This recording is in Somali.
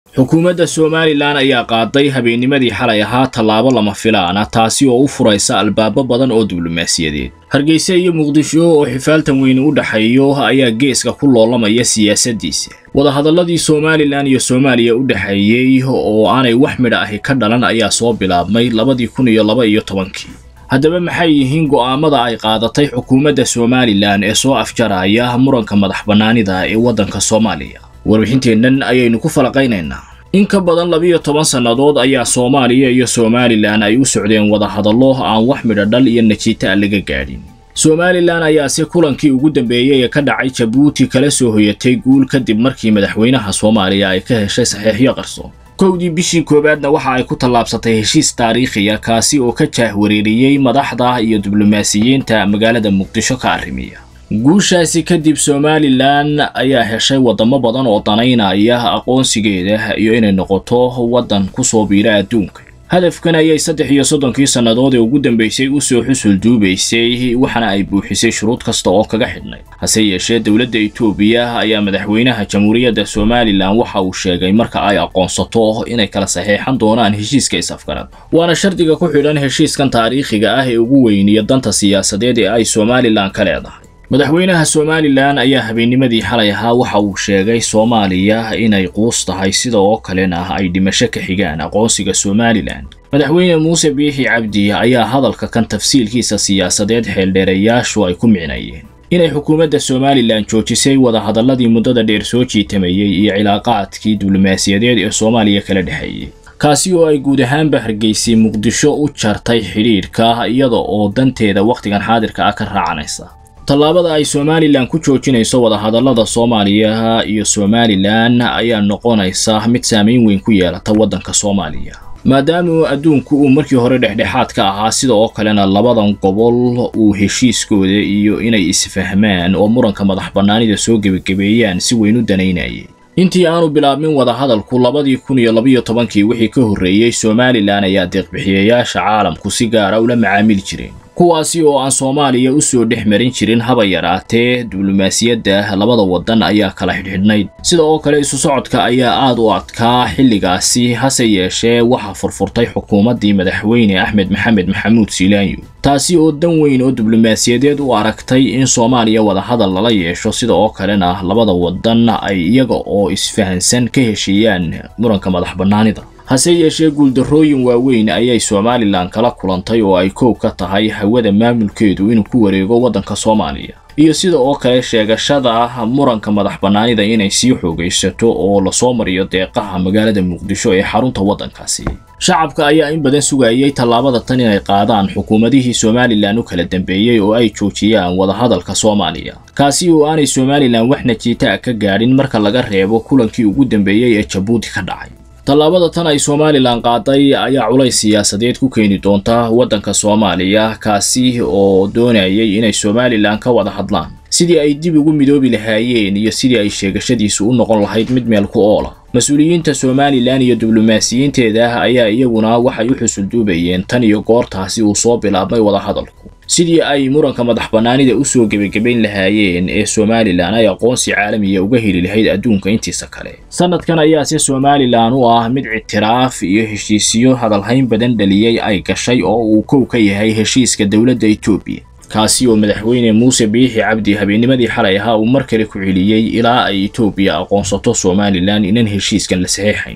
xukuumadda somalilan ayaa qaaday habeennimadii xalay ahaa tallaabo lama filaana taasi oo u furaysa albaabo badan oo diblomaasiyadeed hargeysa iyo muqdisho oo xifaaltan weyni u dhexeeyo ayaa geeska ku loolamaya siyaasaddiisa wadahadalladii somalilan iyo soomaaliya u dhexeeyey oo aanay wax midha ahi ka dhalan ayaa soo bilaabmay labadii kun iyo laba iyo tobankii haddaba maxay yihiin go'aamada ay qaadatay xukuumadda somalilan ee soo afjaraya muranka madax bannaanida ee waddanka soomaaliya warbixinteennan ayaynu ku falaqaynaynaa in ka badan labiyo toban sannadood ayaa soomaaliya iyo somalilan ay u socdeen wadahadallo aan wax midha dhal iyo najiita a laga gaadhin somalilan ayaase kulankii ugu dambeeyey ee ka dhacay jabuuti kala soo hoyatay guul kadib markii madaxweynaha soomaaliya ay ka heshay saxiixyo qarso kowdii bishii koowaadna waxa ay ku tallaabsatay heshiis taariikhiya kaasi oo ka jaahwareeriyey madaxda iyo diblomaasiyiinta magaalada muqdisho ka arrimiya guushaasi kadib somalilan ayaa heshay waddamo badan oo danaynaya aqoonsigeeda iyo inay noqoto waddan ku soo biira adduunka hadafkan ayay saddex iyo soddonkii sannadood ee ugu dambaysay u soo xusul duubaysay waxaana ay buuxisay shuruud kasta oo kaga xidhnay hase yeeshee dowladda etoobiya ayaa madaxweynaha jamhuuriyadda somalilan waxa uu sheegay marka ay aqoonsato inay kala saxeexan doonaan heshiiska is-afgarad waana shardiga ku xidhan heshiiskan taariikhiga ah ee ugu weyniya danta siyaasadeed ee ay somalilan ka leedahay madaxweynaha somalilan ayaa habeennimadii xalay ahaa waxa uu sheegay soomaaliya inay quus tahay sida oo kalena ay dhimasho ka xigaan aqoonsiga somalilan madaxweyne muuse biixi cabdi ayaa hadalka kan tafsiilkiisa siyaasadeed xeeldheerayaashu ay ku micnayeen inay xukuumadda somalilan joojisay wadahadalladii muddada dheer soo jiitamayey iyo cilaaqaadkii diblomaasiyadeed ee soomaaliya kala dhexeeyey kaasi oo ay guud ahaanba hargeysay muqdisho u jartay xidhiidhka iyada oo danteeda wakhtigan xaadirka ah ka raacanaysa tallaabada ay somalilan ku joojinayso wadahadallada soomaaliya iyo somalilan ayaa noqonaysa mid saamayn weyn ku yeelata waddanka soomaaliya maadaama adduunku uu markii hore dhexdhexaad ka ahaa sida oo kalena labadan gobol uu heshiiskooda iyo inay isfahmaan oo muranka madax bannaanida soo gebagabeeyaan si weyn u danaynayay intii aanu bilaabmin wadahadalku labadii kun iyo labiyo tobankii wixii ka horreeyey somalilan ayaa deeqbixiyayaasha caalamku si gaara ula macaamili jireen kuwaasi oo aan soomaaliya u soo dhex marin jirin haba yaraatee diblomaasiyadda labada waddan ayaa kala xidhxidhnayd sida oo kale isu socodka ayaa aad u adkaa xilligaasi hase yeeshee waxaa furfurtay xukuumaddii madaxweyne axmed maxamed maxamuud siilaanyo taasi oo dan weyn oo diblomaasiyadeed u aragtay in soomaaliya wadahadal lala yeesho sida oo kalena labada waddan ay iyaga oo isfahansan ka heshiiyaan muranka madax bannaanida hase yeeshee guuldarrooyin waaweyn ayay somalilan kala kulantay oo ay koow ka tahay hawada maamulkeedu inuu ku wareego waddanka soomaaliya iyo sida oo kale sheegashada muranka madax bannaanida inay sii xoogaysato oo lasoo mariyo deeqaha magaalada muqdisho ee xarunta waddankaasi shacabka ayaa in badan sugayay tallaabada tan inay qaadaan xukuumadihii somalilan u kala dambeeyey oo ay joojiyaan wadahadalka soomaaliya kaasi oo aanay somalilan wax najiita a ka gaadhin marka laga reebo kulankii ugu dambeeyey ee jabuuti ka dhacay tallaabada tan ay somalilan qaaday ayaa culays siyaasadeed ku keeni doonta waddanka soomaaliya kaasi oo doonayay inay somalilan ka wada hadlaan sidii ay dib ugu midoobi lahaayeen iyo sidii ay sheegashadiisu u noqon lahayd mid meel ku oola mas-uuliyiinta somalilan iyo diblomaasiyiinteeda ayaa iyaguna waxay u xusulduubayeen tan iyo goortaasi uu soo bilaabmay wadahadalku sidii ay muranka madax bannaanida u soo gebagabayn lahaayeen ee somalilan ay aqoonsi caalamiya uga heli lahayd adduunka intiisa kale sanadkan ayaase somalilan u ah mid ictiraaf iyo heshiisiyo hadalhayn badan dhaliyey ay gashay oo uu kow ka yahay heshiiska dowladda etoobiya kaasi oo madaxweyne muuse biixi cabdi habeennimadii xalay ahaa uu mar kale ku celiyey ilaa ay etoobiya aqoonsato somalilan inan heshiiskan la saxiixayn